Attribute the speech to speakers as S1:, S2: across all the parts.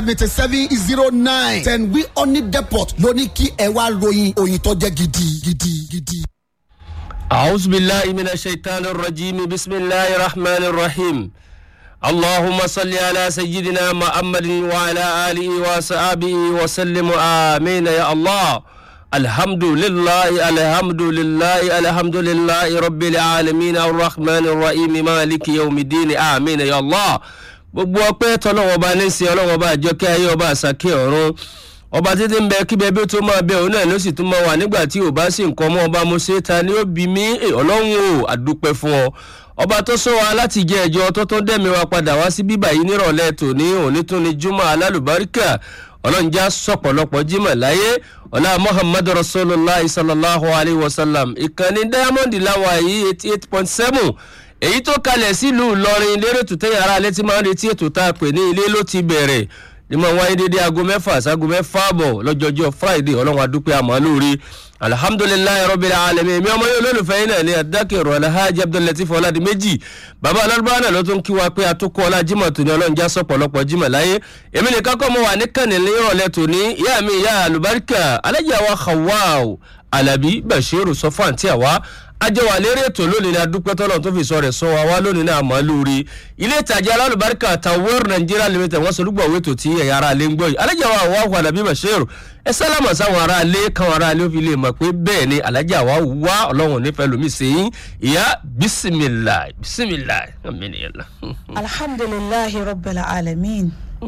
S1: ninety seven zero nine ten wi oni depot ló ní kí ẹ wá ròyìn òyìn tó jẹ́ gidi gidi gidi.
S2: أعوذ بالله من الشيطان الرجيم بسم الله الرحمن الرحيم اللهم صل على سيدنا محمد وعلى آله وصحبه وسلم آمين يا الله الحمد لله الحمد لله الحمد لله رب العالمين الرحمن الرحيم مالك يوم الدين آمين يا الله gbogbo ọpẹ tọlọwọ bá ní sí ọlọwọ bá àjọkẹ ayé ọba àsàkè ọrùn ọba títí ń bẹ kí bẹbí tó máa bẹ òun náà ló sì tún máa wà nígbà tí ò bá sí nǹkan mọ ọba mo ṣe ta ni ó bí mi ọlọ́run o àdúpẹ́ fún ọ ọba tó sọ wa láti jẹ ẹjọ tó tó dẹ́mi wa padà wá sí bíbà yìí nírọ̀lẹ́ tòní òní tún ni juma alálùbáríkà ọlọ́njà sọ̀pọ̀lọpọ̀ jimá láyé ọ̀la muhammad rasulillah sallallahu alayhi wa sallam ìkànnì diamond láwa yìí eighty eight point seven èyí tó kalẹ̀ sílùú ìlọrin lérè tó tẹ́yà ara alẹ́ tí máa ń retí ètò tá a pè ní ilé ló ti bẹ̀rẹ̀ ní mo wáyé dédé aago mẹ́fà ságo mẹ́fà bọ̀ lọ́jọ́jọ́ friday ọlọ́run adúpẹ́ àmọ́ lórí alihamudulilayi rọ́bìlì alẹ́mi èmi ọmọ yóò lólùfẹ́ yín náà ní adákẹ́rọ̀ alhaji abdullatif ọ̀làdìmẹ́jì bàbá ọlọ́dúnbá náà ló tún kí wa pé atókò ọlá jimoh tòní ọlọ́run já sọ̀pọ̀lọpọ̀ jimoh láyé èmi nìkan kọ́ mo wà ní kànnìlẹ́ ìrọ̀lẹ́ tòní ìyá mi ìyá alubarika alájà wa hawaw alabi bashiru sọfọ àǹtí àwa ajẹwà lérí ètò lónìí ní adúpẹ́ tọ́lọ̀ tó fi sọ rẹ̀ sọ wa wá lónìí ní àmọ́ lórí ilé ìtajà alálùbáríkà tawar nigeria limited wọ́n solúgbọ̀ owó ètò tí ẹ̀yà ara lé ń gbọ́ yìí alájà wa àwọn àwọn àdàbí bàṣẹ́rù ẹ sálámà sáwọn ará ilé káwọn ará ilé ó fi lè mọ̀ pé bẹ́ẹ̀ ni alájà wa wá ọlọ́run nífẹ̀ẹ́ lómi sẹ́yìn ìyá bisimilayi bisimilayi amíniyànlá.
S3: alhamdulilahi rabbil alamin.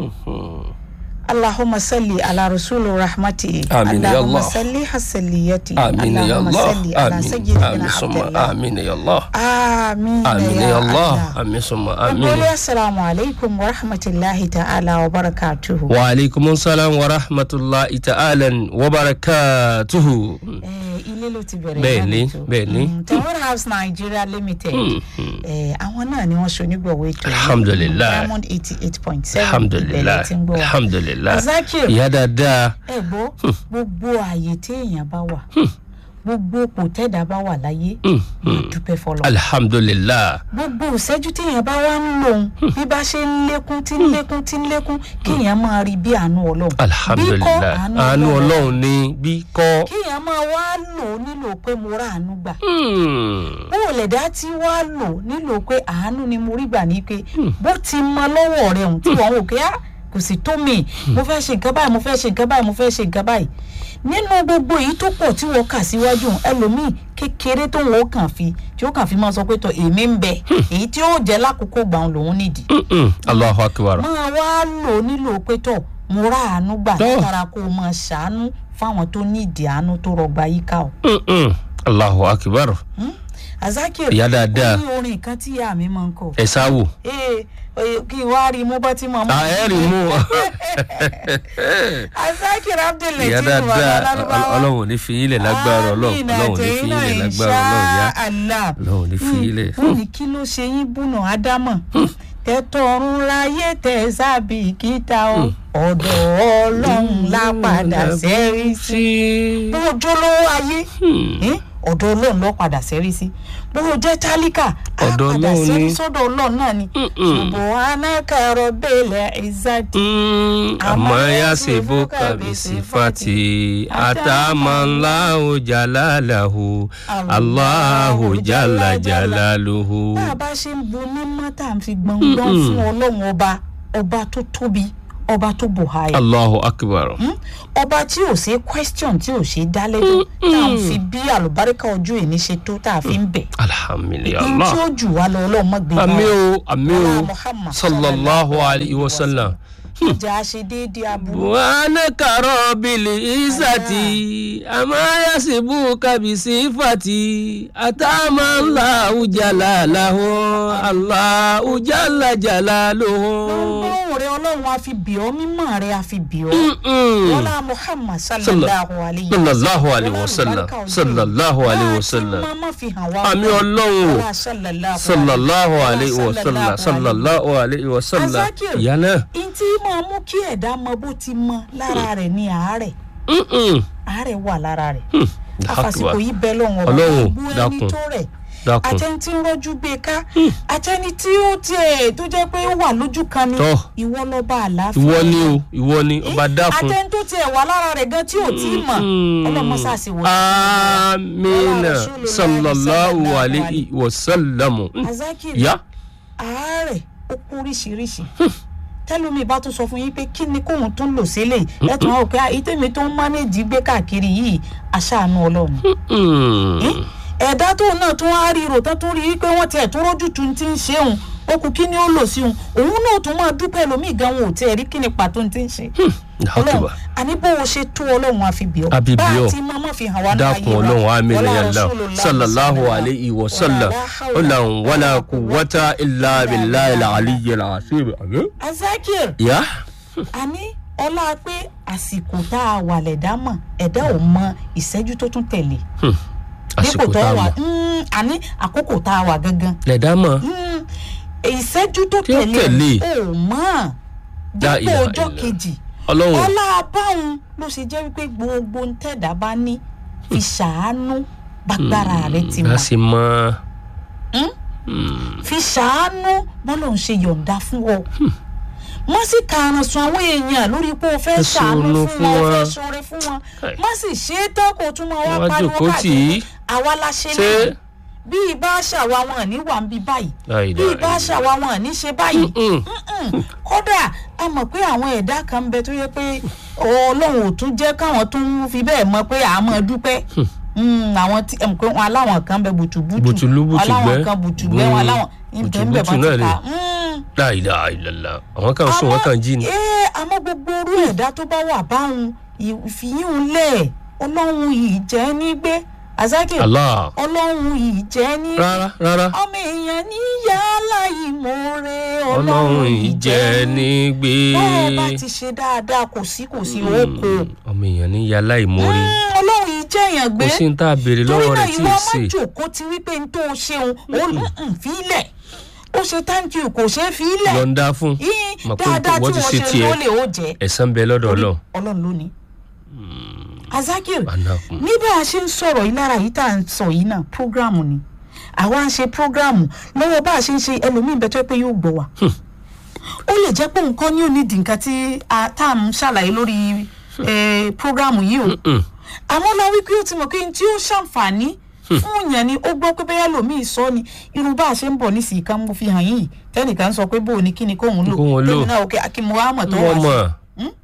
S3: اللهم صل على رسول رحمتي
S2: آمين يا
S3: اللهم
S2: الله.
S3: صل حسليتي
S2: آمين يا
S3: اللهم
S2: الله
S3: صل على
S2: آمين
S3: سيدنا
S2: آمين
S3: عبد
S2: ثم
S3: الله
S2: آمين يا الله
S3: آمين
S2: آمين
S3: يا
S2: يا الله
S3: الله
S2: آمين ثم
S3: نقول
S2: آمين
S3: السلام عليكم ورحمة الله تعالى وبركاته
S2: وعليكم السلام ورحمة الله تعالى وبركاته
S3: Eh, ilé ló ti bẹ̀rẹ̀
S2: Bẹ́ẹ̀ni,
S3: ìyá mi tó.
S2: bẹ́ẹ̀ni.
S3: Mm, tower house nigeria limited Eh, àwọn náà ni wọ́n ṣonígbọ̀wọ́ ètò yìí.
S2: Alhamdulillah.
S3: diamond eighty eight point seven
S2: alhamdulilayi
S3: tí ń gbọ́ wa.
S2: alhamdulilayi
S3: Zakir.
S2: ìyá dáadáa
S3: ẹ gbọ́ gbogbo ààyè tí èèyàn bá wà gbogbo òpò tẹ́dá bá wà láyé máa dúpẹ́ fọlọ́
S2: alhamdulilayi
S3: gbogbo ìṣẹ́jú tí èèyàn bá wá ń lòun bí bá ṣe ń lékún tí ń lékún tí ń lékún kí èèyàn máa rí bí àánú ọlọ́run bí kọ́
S2: alhamdulilayi àánú ọlọ́run ní bí kọ́
S3: kí èèyàn máa wá lò ó nílò pé mo rà àánú gbà
S2: Hmm.
S3: bó o lè dá tí wá lò nílò pé àánú ni mo rí gbà ní pé bó ti mọ lọ́wọ́ rẹ̀ hùn tí wọ́n wò pé á kò sì tó mi mo fẹ́ ṣe nǹkan báyìí mo fẹ́ ṣe nǹkan báyìí mo fẹ́ ṣe nǹkan báyìí nínú gbogbo èyí tó pọ̀ tí wọ́n kà síwájú hùn, ẹlòmíì kékeré tó wọ́n kàn fi tí ó kàn fi máa sọ pé tọ èmi ń bẹ èyí tí ó jẹ́ lákòókò gbà òun lòun nídìí
S2: Mm-mm. allahu akbar
S3: máa wá lò nílò pé tọ mo rà àánú gbà
S2: Tọ́.
S3: látara kó o máa ṣàánú fáwọn tó nídìí àánú tó rọgbà yíká o.
S2: Mm-mm. allahu akbar
S3: azakir
S2: Ìyá dáadáa.
S3: ó ní orin kan tí ìyá mi máa ń kọ.
S2: ẹ sáwò
S3: ee oye, kí n wá rí i mú bọ́ tí mo mú.
S2: ẹ rí mú
S3: azakir abdullahi
S2: ìyá
S3: tí mo wà
S2: dáadáa
S3: lálùbáwá.
S2: ọlọ́run ò ní fi ilẹ̀ lágbára ọlọ́run ọlọ́run ò ní fi ilẹ̀ lágbára ọlọ́run yá ọlọ́run ò ní fi ilẹ̀.
S3: wọ́n ní kí ló ṣe yín bùnà ádámọ̀ tẹ́tọ̀run láyé tẹ̀ sábì kíta o ọ̀dọ̀ ọlọ́run lápadà sẹ́rí sí bó o jólówó ayé eh, ọ̀dọ̀ ọlọ́run ló padà sẹ́rí sí bó o jẹ́ tálíkà á
S2: Ọ̀dọ̀
S3: padà
S2: Ọlọ́run
S3: sẹ́rí
S2: ni.
S3: sọ́dọ̀ ọlọ́run náà ni ṣùgbọ́n anákàrọ̀ bẹ́ẹ̀lẹ̀ ìzádì
S2: àmọ́ yá ṣe bó kàbíyèsí fati àtàmọ́lá jalalahu aláhu jala jalaluhu.
S3: bá a bá ṣe ń bu mímọ́ tá à ń fi gbọ̀ngbọ̀n fún ọlọ́run ọba ọba tó tóbi ọba tó bò háyà
S2: allahu akbar.
S3: Hmm? ọba tí ò ṣe question tí ò ṣe dá lẹ́jọ́ tá à ń fi bí àlùbáríkà ojú ìní ṣe tó tá a fi ń bẹ̀.
S2: alhamdulilah.
S3: ohun tí ó jù wá lọ ọlọ́run mọ́ gbé
S2: àmì o àmì o
S3: Ọlá Muhammad
S2: sallallahu alayhi wa sallam.
S3: ìjà ṣe déédéé aburú.
S2: buhana karo bili isati amayasibu kabisi fati atamanla ujalalahu allah ujala jalaluhu.
S3: ọlọ́run rẹ ọlọ́run a fi bì ọ́ mímọ́ rẹ a fi bì ọ́.
S2: Mm-mm.
S3: wọ́lá muhammad sallallahu alayhi wa
S2: sallallahu alayhi wa sallam
S3: Ọlá àlùbáríkà ojú
S2: sallallahu
S3: ìní.
S2: alayhi wa
S3: Láti
S2: sallam
S3: máa má fi hàn wá.
S2: àmì ọlọ́run
S3: Ọlá sallallahu
S2: sallallahu
S3: Ọlá
S2: alayhi wa sallam sallallahu alayhi wa sallam
S3: Azakir.
S2: ìyá náà.
S3: ntí máa mú kí ẹ̀dá mọ bó ti mọ lára rẹ̀ ní àárẹ̀
S2: Mm-mm.
S3: àárẹ̀ wà lára rẹ̀
S2: Hmm.
S3: afàsìkò yìí bẹ lọ́wọ́ ọba
S2: Ọlọ́run,
S3: gbogbo ẹni
S2: dákun.
S3: tó rẹ̀
S2: Dákun.
S3: àtẹni tí ń rọ́jú gbé ká àtẹni tí ó tiẹ̀ tó jẹ́ pé ó wà lójú kan ni
S2: Tọ́.
S3: ìwọ lọ́ba àlàáfíà
S2: ìwọ ni o ìwọ ni ọba dákun.
S3: àtẹni tó tiẹ̀ wà lára rẹ̀ gan tí ò tí ì mọ̀ ọlọ́mọṣáàṣì wò
S2: amina
S3: Rasulullah
S2: sallallahu
S3: sallallahu
S2: alayhi wa sallam.
S3: azakiri
S2: ya
S3: àárẹ̀ ó kú oríṣiríṣi tẹ́lómi bá tún sọ fún yín pé kí ni kóun tún lò sílẹ̀ lẹ́tùn àwọn òkè ìtẹ̀mí tó ń mánéjì gbé káàkiri yìí aṣáánú ọlọ́run
S2: Mm.
S3: ẹ̀dá tóun náà tún á rí rò tán tún rí i pé wọ́n tiẹ̀ tún rójú tu ti ń ṣe òun ó kú kí ni ó lò sí òun òun náà tún máa dúpẹ́ lómi gan wọn ò tiẹ̀ rí kí ni pàtó ti ń ṣe ọlọ́run
S2: Akbar.
S3: àní bó o ṣe tó ọlọ́run àfi bì ọ́
S2: Àfi bì ọ́.
S3: bá a ti máa má fi hàn wá náà
S2: dákun ọlọ́run amina yàlla sallallahu alayhi wa sallam ọlọ́run wàlá quwwata illa billahi al-aliyyil azim.
S3: azakir
S2: ya
S3: àní ọlá pé àsìkò tá a wà lẹ̀dá mọ̀ ẹ̀dá ò mọ ìṣẹ́jú tó tún tẹ̀lé
S2: àsìkò tá a
S3: wà
S2: wà.
S3: Mm, àní àkókò tá a wà gangan
S2: lẹ́dá mọ̀
S3: Mm, ìṣẹ́jú tó
S2: Tí ó
S3: tẹ̀lé
S2: tẹ̀lé.
S3: ò mọ̀
S2: La
S3: dípò
S2: ilaha
S3: ọjọ́
S2: illallah.
S3: kejì
S2: ọlọ́run
S3: ọlá báwọn ló ṣe jẹ́ wípé gbogbo ń tẹ̀dá bá ní fi ṣàánú bágbára rẹ ti
S2: a
S3: mọ̀
S2: sì mọ
S3: fi ṣàánú bọ́lá ń ṣe yọ̀ǹda fún ọ má sì kàràn sùn àwọn èèyàn lórí pé o fẹ́
S2: Ẹ
S3: ṣàánú
S2: ṣàánú
S3: fún wọn o
S2: fún
S3: fẹ́
S2: wọn.
S3: ṣoore fún wọn
S2: Ẹ.
S3: má sì ṣe é tán kó tún máa wá
S2: Wá
S3: pariwo
S2: jókòó tì
S3: káàkiri
S2: í.
S3: àwa la ṣe
S2: ṣé
S3: lẹ́yìn bí ibà ṣàwa wọn ní wà ń bí báyìí
S2: La
S3: bí
S2: ilaha
S3: ibà
S2: illallah.
S3: ṣàwa wọn ní ṣe báyìí
S2: Mm.
S3: Mm-mm. kódà a mọ̀ pé àwọn ẹ̀dá kan ń bẹ tó yẹ pé ọlọ́run ò tún jẹ́ káwọn tún fi bẹ́ẹ̀ mọ̀ pé à á mọ̀ dúpẹ́ Mm, àwọn tí ẹ̀ pé wọn aláwọn kan bẹ bùtùbùtù
S2: Bùtùlù,
S3: aláwọn
S2: bùtùgbẹ́.
S3: kan bùtùgbẹ́ wọn
S2: Mm.
S3: aláwọn ìbẹ̀ ń bẹ̀ bá
S2: Bùtùbùtù náà
S3: ti
S2: ni.
S3: kà Mm
S2: la ilaha illallah àwọn kan sùn wọn kan jí ni.
S3: ee àmọ́ gbogbo orú ẹ̀dá tó bá wà báwọn ìfìyún lẹ̀ ọlọ́run yìí jẹ́ ní gbé azaki
S2: Allah
S3: ọlọ́run yìí jẹ́ ní
S2: rárá rárá
S3: ọmọ èèyàn ní yálà ìmoore
S2: ọlọ́run ìjẹ́ ní gbé.
S3: bọ́ọ̀ bá ti ṣe dáadáa kò sí kò sí òkò
S2: ọmọ èèyàn ní yàrá ìmórí
S3: ọlọ́run yìí jẹ́ èèyàn
S2: kò
S3: gbé
S2: sí ní tá a béèrè
S3: torí
S2: lọ́wọ́
S3: náà
S2: rẹ̀ tí
S3: ìwọ
S2: ì
S3: má
S2: ṣe.
S3: jòkó ti wípé n tó o ṣeun ó ń fílẹ̀ ó ṣe thank you kò ṣe é fílẹ̀
S2: yọ̀ǹda fún
S3: yín
S2: mọ̀ pé
S3: dáadáa tí
S2: wọ́n ti
S3: wọ́n
S2: ṣe
S3: ṣe
S2: tiẹ̀
S3: ló lè ó jẹ́
S2: ẹ̀san bẹ lọ́dọ̀ ọlọ́run.
S3: ọlọ́run lónìí. azakir
S2: Anakun.
S3: ní bá a ṣe ń sọ̀rọ̀ yìí lára yìí tá à ń sọ yìí náà prógráàmù ni àwa ń ṣe prógráàmù lọ́wọ́ bá a ṣe ń ṣe ẹlòmíín bẹ́ẹ̀ tó yẹ pé yóò gbọ́ wa. ó lè jẹ́ pé nǹkan ní onídìí nǹkan tí a tá à ń ṣàlàyé lórí eh, prógráàmù yìí o.
S2: Mm.
S3: àmọ́ la wípé ó ti mọ̀ pé n tí ó ṣàǹfààní fún yẹn ni ó gbọ́ pé bẹ́ẹ̀ lòmíì sọ ni irú bá a ṣe ń bọ̀ nísìnyí kan mo fi hàn yín yìí tẹ́nìkan sọ pé bó o ní kí ni kóun lò
S2: Kóun lò.
S3: tẹ́mi náà òkè akínmu wa mọ̀ tó wá
S2: wọ́n
S3: sí
S2: mọ̀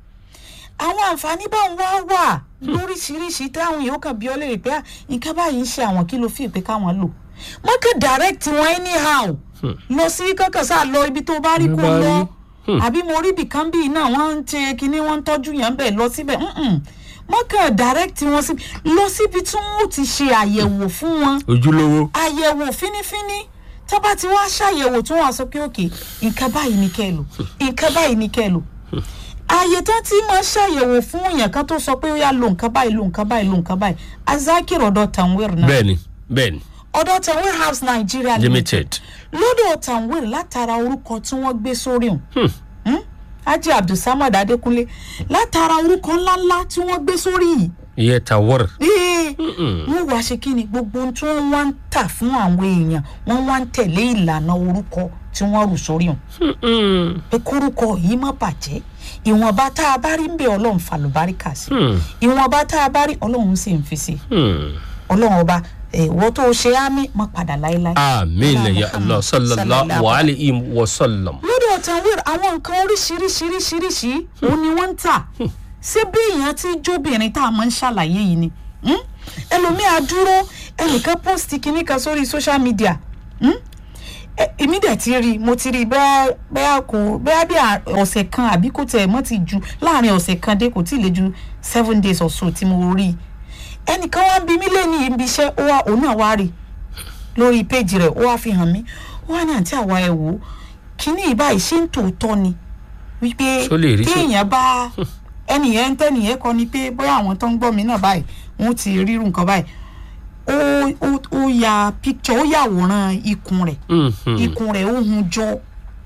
S3: àwọn àǹfààní bá ń wá wà lóríṣiríṣi táwọn yòó kàn bí ọ léèrè pé "Ah, nǹkan báyìí ń ṣe àwọn kí ló fi pé káwọn lò wọn kàn direct wọn anyhow lọ sí kankan sáà lọ ibi tó bá rí
S2: Ló
S3: kó
S2: bá
S3: lọ
S2: rí.
S3: àbí mo rí ibìkan bíi náà wọ́n ń ṣe kinní wọ́n ń tọ́jú yẹn bẹ́ẹ̀ lọ síbẹ̀ mm-mm. wọ́n kàn direct wọn síbi lọ síbi tí wọ́n ó ti ṣe àyẹ̀wò fún wọn
S2: ojúlówó
S3: àyẹ̀wò fínífíní tó bá ti wá ṣàyẹ̀wò tí wọ́n á sọ pé òkè nǹkan báyìí ni kẹ́ ẹ lò nǹkan báyìí ni kẹ́ ẹ lò ààyè tán tí máa ṣàyẹ̀wò fún èèyàn kan tó sọ pé ó yá lo nǹkan báyìí lo nǹkan báyìí lo nǹkan báyìí azakir ọ̀dọ̀ tanwir náà
S2: bẹ́ẹ̀ni bẹ́ẹ̀ni
S3: ọ̀dọ̀ tanwir house nigeria limited
S2: limited
S3: lọ́dọ̀ tanwir látara orúkọ tí wọ́n gbé sórí òun Hmm? Haji Abdulsamad Adékúnlé látara orúkọ ńláńlá tí wọ́n gbé sórí yìí
S2: iye tawar
S3: ee wọ́n wá ṣe kí ni gbogbo ohun tí wọ́n wá ń tà fún àwọn èèyàn wọ́n wá ń tẹ̀lé ìlànà orúkọ tí wọ́n rù sórí hàn pé kórúkọ yìí má bàjẹ́ ìwọ̀nba tá a bá rí ń bẹ ọlọ́run falùbáríkà sí ìwọ̀nba tá a bá rí ọlọ́run sì ń fi sí ọlọ́run ọba ìwọ tó o ṣe ámì má padà láéláé.
S2: amiina ya allah sallallahu alayhi wa sallam.
S3: lọ́dọ̀ tanwir àwọn nǹkan oríṣiríṣiríṣiríṣi òun ni wọ́n ń tà ṣé bí èèyàn ti jóbìnrin tá a máa ń ṣàlàyé yìí ni hmm? ẹlòmíà dúró ẹnìkan post kinní kan sórí social media hmm? Ẹ- èmi dẹ̀ ti rí i mo ti rí i bẹ́ẹ̀ bẹ́ẹ̀ kò bẹ́ẹ̀ bí à- ọ̀sẹ̀ kan àbí kò tẹ̀ mọ́ ti ju láàrin ọ̀sẹ̀ kan dé kò tí ì lè ju seven days or so tí mo rí i ẹnìkan wá ń bi mí lẹ́ni ibi iṣẹ́ ó wá òun náà wá rí i lórí péjì rẹ̀ ó wá fi hàn mí ó wá ní àǹtí àwa ẹ̀ wò ó kíní ìbáyìí ṣé ń tòótọ́ ni wípé
S2: Ṣó lè rí ṣó-
S3: téèyàn bá ẹnìyẹn ń tẹ́nìyẹn kọ ni pé bóyá àwọn tó ń gbọ́ mi náà báyìí wọ́n ti rírun nǹkan báyìí ó ó ó ya picture ó yàwòrán ikùn rẹ̀ ikùn rẹ̀ ó hun jọ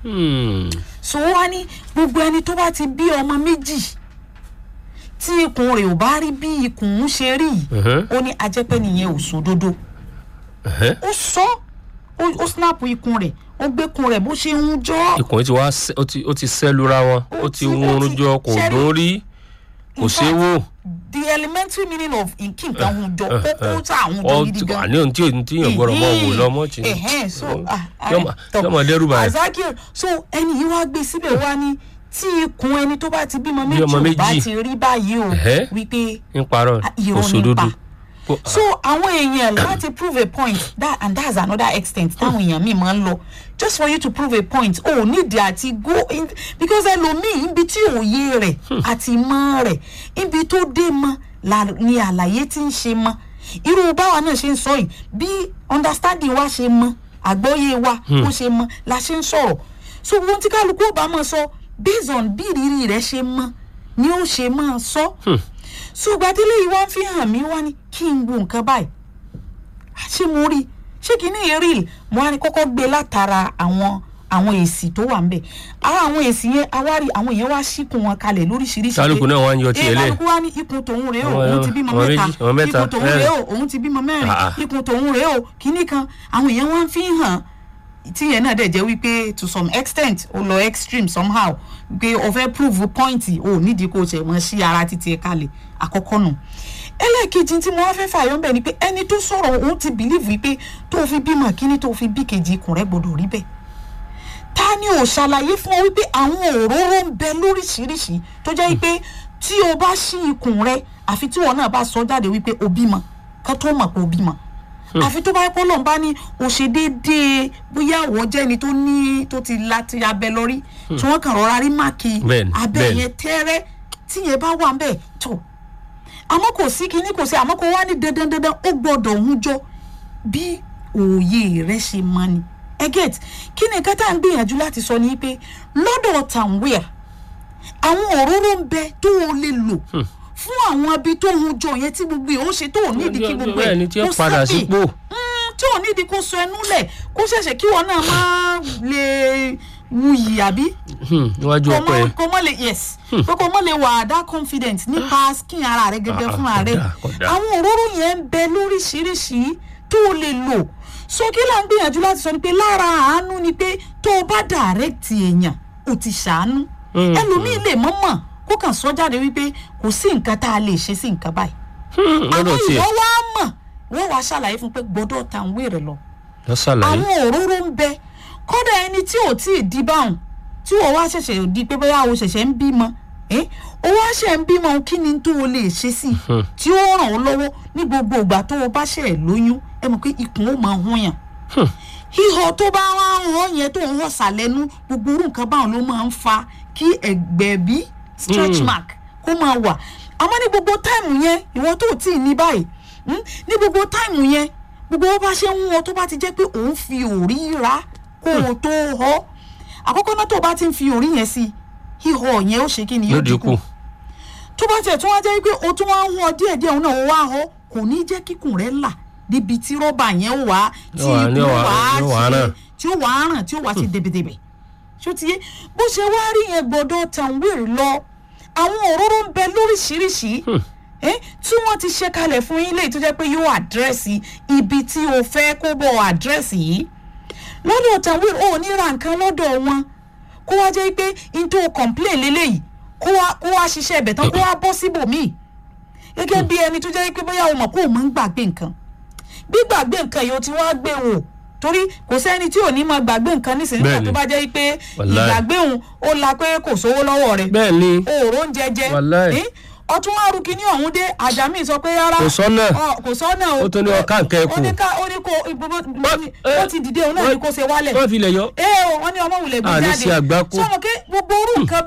S3: so ó wá ní gbogbo ẹni tó bá ti bí ọmọ méjì tí ikùn rẹ̀ ò bá rí bí ikùn ń ṣe rí yìí ó ní ajẹ́pẹ́ nìyẹn ò sódodo ó sọ ó- ó snap ikùn rẹ̀ ó gbé ikùn rẹ̀ bó ṣe ń jọ́
S2: ikùn yìí ti wá sẹ́- ó ti- ó ti sẹ́lura wọn ó
S3: Ó
S2: ti
S3: ti- ó
S2: wúrun
S3: ti-
S2: jọ kò
S3: ṣẹ́rí-
S2: dún rí kò
S3: In
S2: ṣe é
S3: fact,
S2: wò.
S3: the elementary meaning of kí nǹkan hun jọ kókó tá àwọn jọ
S2: Ọ
S3: gidi
S2: ti-
S3: gan.
S2: àní ohun tí ohun tí yàn gbọ́dọ̀ mọ̀ wò lọ mọ́ ti
S3: Ẹ̀hẹ́n, so ah, ah,
S2: yọmọ
S3: tọ.
S2: yọmọ dẹ́rù báyìí.
S3: Azakir so ẹni yìí wá gbé síbẹ̀ wá ní tí ikùn ẹni tó bá ti bímọ
S2: Bí
S3: méjì
S2: ọmọ
S3: ò bá
S2: méjì.
S3: ti rí báyìí o
S2: Ẹ̀hẹ́.
S3: wípé
S2: ń parọ́
S3: Ah, irọ́
S2: òṣòdodo.
S3: nípa. so àwọn èèyàn láti prove a point that and that's another extent táwọn èèyàn míì máa ń lọ just for you to prove a point o oh, nídìí àti go in because ẹlòmíì ibi tí òye rẹ̀ àti mọ̀ rẹ̀ ibi tó dé mọ̀ la ni àlàyé tí ń ṣe mọ̀ irú báwa náà ṣe ń sọ yìí bí understanding wa ṣe mọ̀ àgbọ́yé wa ó ṣe mọ̀ la ṣe ń sọ̀rọ̀ so ohun tí kálukú ò bá máa sọ based on bí ìrírí rẹ̀ ṣe mọ̀ ni ó ṣe máa sọ. ṣùgbọ́n délé yìí wá ń fi hàn mí wá ní kí n wo nǹkan báyìí ṣé mo rí ṣé kí ní real mo wá ní kọ́kọ́ gbé látara àwọn àwọn èsì tó wà ń bẹ̀ ara àwọn èsì yẹn awárí àwọn èèyàn wá síkùn wọn kalẹ̀ lóríṣiríṣi
S2: Kálukú náà wá ń yọ
S3: Eh,
S2: tiẹ̀ lẹ̀.
S3: kálukú wá ní ikùn tòun rèé o
S2: Àwọn-
S3: òun ti bímọ
S2: àwọn
S3: mẹ́ta
S2: méjì, àwọn mẹ́ta,
S3: ikùn tòun
S2: mẹ́rin.
S3: rèé o òun ti bímọ mẹ́rin
S2: Ah, ah.
S3: ikùn tòun rèé o kíní kan àwọn èèyàn wá ń fi hàn tí yẹn náà dẹ̀ jẹ́ wípé to some extent ó lọ extreme somehow pé o fẹ́ prove point o nídìí kó o ṣe wọ́n sí ara títí ẹ̀ kalẹ̀ àkọ́kọ́ nù ẹlẹ́ẹ̀kejì tí mo wá fẹ́ fààyàn bẹ̀ ni pé ẹni tó sọ̀rọ̀ òun ti believe wípé tó o fi bímọ kíní tó o fi bí kejì ikùn rẹ̀ gbọ́dọ̀ rí bẹ́ẹ̀ ta ni ò ṣàlàyé fún ọ wípé àwọn òróró ń bẹ lóríṣiríṣi tó jẹ́ wípé tí o bá ṣí ikùn rẹ àfi tí wọn náà bá sọ jáde wípé o bímọ ká tó mọ̀ pé o bímọ àfi tó bá yẹ kó lọ́n bá ní o ṣe déédéé bóyá àwọ̀ jẹ́ ni tó ní tó ti la ti abẹ lórí tí wọ́n kàn rọra rí máàkì
S2: Bẹ́ẹ̀ni,
S3: abẹ
S2: bẹ́ẹ̀ni.
S3: yẹn tẹ́rẹ́ tí yẹn bá wà ń bẹ̀ tó àmọ́ kò sí kinní kò sí àmọ́ kò wá ní dandan dandan ó gbọ́dọ̀ ń jọ bí òye rẹ ṣe mọ ni ẹ get kí ni nǹkan tá à ń gbìyànjú láti sọ ni pé lọ́dọ̀ tàǹwìà àwọn òróró ń bẹ tó o lè lò fún àwọn ibi tó ń jọ yẹn tí gbogbo ẹ̀ ó ṣe tó ò nídìí kí gbogbo ẹ̀
S2: bẹ́ẹ̀ ni tí ó
S3: kó
S2: padà
S3: sábì.
S2: sípò.
S3: Mm, tí ò nídìí kó sọ ẹnu lẹ̀ kó ṣẹ̀ṣẹ̀ kí wọn náà máa lè wuyì àbí
S2: Hmm, níwájú
S3: kò
S2: ọkọ
S3: mọ
S2: ẹ
S3: kò mọ lè yes pé kò mọ lè wà that confident nípa skin ara rẹ gẹ́gẹ́
S2: Ah,
S3: fúnra rẹ
S2: kódà, kódà.
S3: àwọn òróró yẹn ń bẹ lóríṣiríṣi tó o lè lò so kí là ń gbìyànjú láti sọ ni pé lára àánú ni pé tó o bá direct èèyàn o ti ṣàánú
S2: Mm,
S3: ẹlòmíì lè mọ̀ mọ̀ kó kàn sọ jáde wípé kò sí nǹkan tá a lè ṣe sí nǹkan báyìí
S2: Hmm,
S3: àwọn
S2: lọ́dọ̀ tiẹ̀
S3: ìwọ wá mọ̀ wọ́n wá ṣàlàyé fún pé gbọ́dọ̀ ta ń wéèrè lọ
S2: lọ ṣàlàyé.
S3: àwọn òróró ń bẹ kódà ẹni tí ò tí ì di báwọn tí ò wá ṣẹ̀ṣẹ̀ di pé bóyá o ṣẹ̀ṣẹ̀ ń bímọ ẹ́ o wá ṣẹ̀ ń bímọ kí ni tó o lè ṣe sí i tí ó ràn ọ́ lọ́wọ́ ní gbogbo ìgbà tó o bá ṣẹ̀ lóyún ẹ mọ̀ pé ikùn ó máa hún yàn ihò tó bá wá ń hàn yẹn tó ń hàn sàlẹ́nu gbogbo orú nǹkan báwọn ló máa ń fa kí ẹ̀gbẹ̀bí stretch
S2: Mm.
S3: mark kó máa wà àmọ́ ní gbogbo táìmù yẹn ìwọ tó ò tí ì ní báyìí mm, ní gbogbo táìmù yẹn gbogbo bó bá ṣe ń wọ́n tó bá ti jẹ́ pé òun fi òrí ra kó o tó họ àkọ́kọ́ náà tó o bá ti ń fi òrí yẹn sí ihò yẹn ó ṣe kí ni
S2: yóò
S3: yóò
S2: dínkù.
S3: dínkù tó bá tiẹ̀ tún wá jẹ́ pé o tún wá ń họ díẹ̀díẹ̀ òun náà ó wá họ kò ní jẹ́ kíkùn rẹ̀ là níbi tí rọ́bà yẹn ó wá tí
S2: Yóò wá-
S3: ikùn
S2: yóò
S3: ó
S2: wá-
S3: wá
S2: yóò wá
S3: ṣe
S2: ràn.
S3: tí ó wà á ràn tí ó wà sí dèbèdèbè ṣó ti yé bó ṣe wá rí yẹn gbọ́dọ̀ tàwíìrì lọ àwọn òróró ń bẹ lóríṣiríṣi eh, tí wọ́n ti ṣe kalẹ̀ fún yín léyìí tó jẹ́ pé yóò àdírẹ́sì ibi tí o fẹ́ kó bọ̀ àdírẹ́sì yìí lọ́dọ̀ tàwíìrì ò ní ra nǹkan lọ́dọ̀ wọn kó wá jẹ́ pé n tó complain lélẹ́yìí kó wá kó wá ṣiṣẹ́ ibẹ̀ tán kó wá bọ́ síbòmíì gẹ́gẹ́ bí ẹni tó jẹ́ pé bóyá o mọ̀ kó o máa ń gbàgbé nǹkan gbígbàgbé nǹkan yìí o ti wá gbé wò torí kò sẹ́ni tí ò ní máa gbàgbé nǹkan nísìnyí nígbà
S2: Bẹ́ẹ̀ni.
S3: tó bá jẹ́ pé
S2: Wàláì.
S3: ìgbàgbé òun ó la pé kò sówó lọ́wọ́ rẹ̀
S2: bẹ́ẹ̀ ni
S3: òòró ń jẹjẹ
S2: Wàláì.
S3: Eh, ọtún wá rúkì ní ọ̀hún dé àjàmí sọ pé rárá
S2: Kò sọ́nà.
S3: ọ, kò sọ́nà o
S2: Ó tó ní ọ̀ká nǹkan ẹ̀kú.
S3: ó ní ká ó ní kó ìbúbú
S2: eh,
S3: ó ti dìde òun náà ní kó ṣe wálẹ̀
S2: wọ́n fi lẹ̀ yọ.
S3: ee o wọ́n ní ọmọ wulẹ̀ gbé
S2: Àní
S3: jáde
S2: ṣe àgbákò.
S3: sọmọ pé gbogbo orú nǹkan